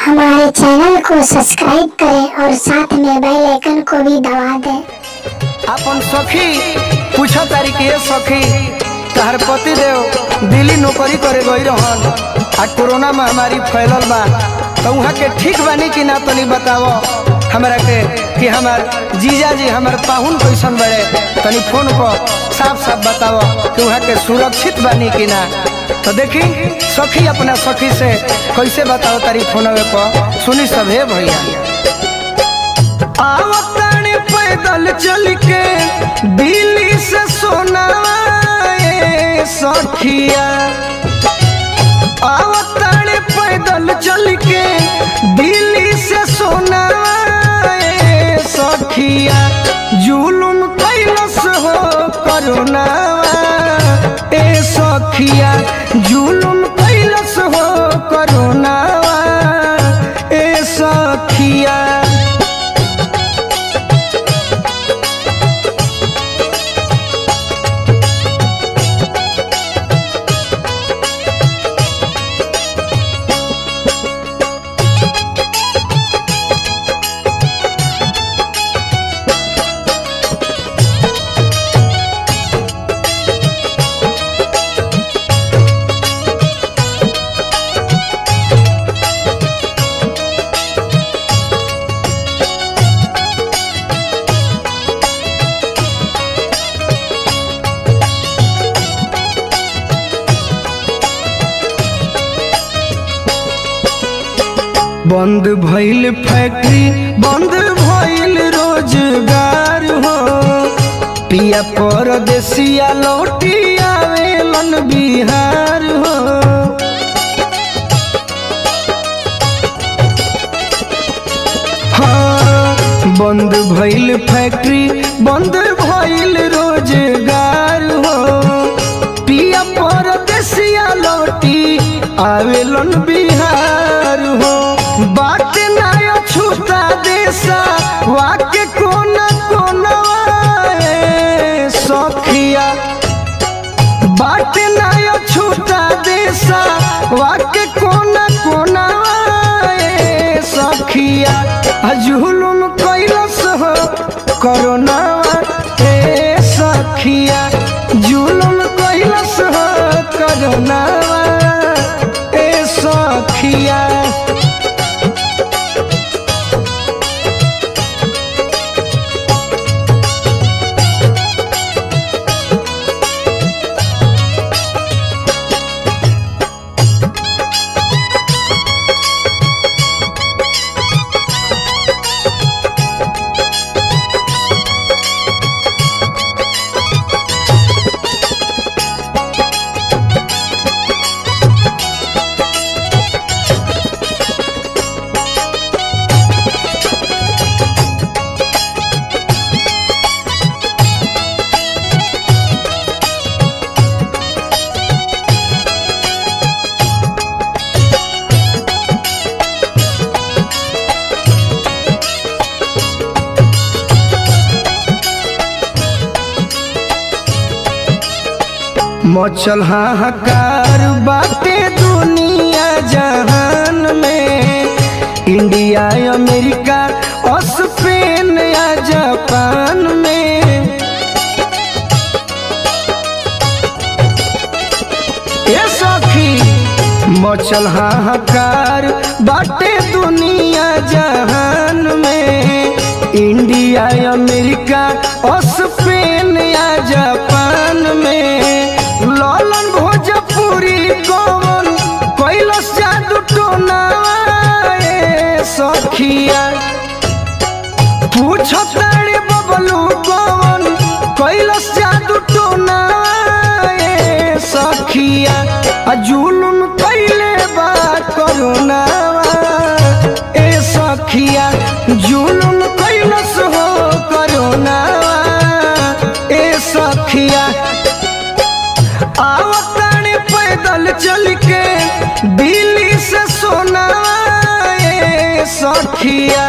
हमारे चैनल को सब्सक्राइब करें और साथ में बेल आइकन को भी दबा दें अपन सखी पूछो तारी के सखी तहर पति देव दिल्ली नौकरी करे गई रहन आ कोरोना महामारी फैलल बा तो वहाँ के ठीक बानी कि ना तनी बतावो हमरा के कि हमार जीजा जी हमार पाहुन कैसन बड़े तनी फोन पर साफ साफ बतावो कि वहाँ के सुरक्षित बानी कि ना तो देखी सखी अपना सखी से कैसे बताओ तारी फोनवे पर सुनी सब हे भैया आवताने पैदल चल के दिल्ली से सोनावा ए सखिया आवताने पैदल चल के दिल्ली से सोनावा ए सखिया जुलुम कैलस हो करुणावा ए सखिया जुलुम कैलस हो करुणावा ए सखिया बंद भइल फैक्ट्री बंद भइल रोजगार हो पिया परदेसिया लौटी आवेलन बिहार हो हाँ, बंद भइल फैक्ट्री बंद भइल रोजगार हो पिया परदेसिया लौटी आवेलन बिहार हो बात नायो छूता देसा वाके कोना कोना ए सखिया बात नायो छूता देसा वाके कोना कोना ए सखिया जुलुम कैलस हो कोरोना ए सखिया जुलुम कैलस हो कोरोना ए सखिया मचल हाहाकार बाटे दुनिया जहान में इंडिया अमेरिका और स्पेन या जापान में ए सखी मचल हाहाकार बाटे दुनिया जहान में इंडिया अमेरिका और स्पेन या जापान में ललन भोजपुरी कौन कैलस जादू टोना ए सखिया पूछो तारे बबलू कौन कैलस जादू टोना ए सखिया आ जुलुम कैले बा करुणा ए सखिया जुलुम कैलस हो करुणा ए सखिया आवताने पैदल चल के दिल्ली से सोना ए सखिया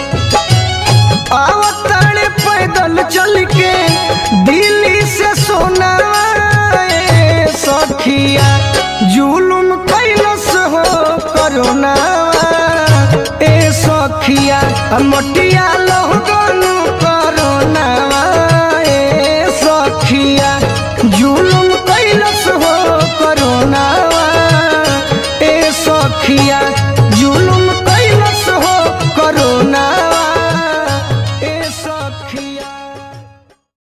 आवताने पैदल चल के दिल्ली से सोना ए सखिया जुलुम कैलस हो करुणा मोटिया लोगन